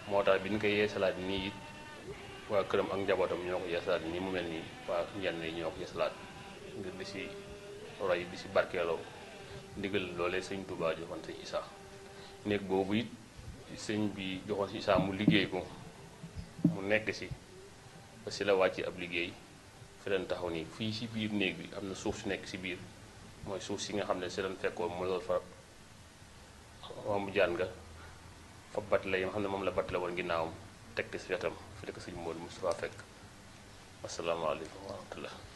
moo tax bi ñu koy yeesalaat nii it waa këram ak njabootam ñoo ko yeesalaat nii mu mel nii waa njenn yi ñoo ko yeesalaat ngir di si roy di si barkeeloo ndigal loolee sëñ Touba joxoon sëñ Issa néeg boobu it sëñ bi joxoon si Issa mu liggéey ko mu nekk si ba si la wàcc ab liggéey fi leen taxaw nii fii si biir néeg bi am na suuf si nekk si biir mooy suuf si nga xam ne si leen fekkoon mu lool fa mu jaan nga fa bat la yi nga xam ne moom la bat la woon ginnaawam teg si wetam fi la ko sëñ Modou Moustapha fekk asalaamaaleykum wa rahmatullah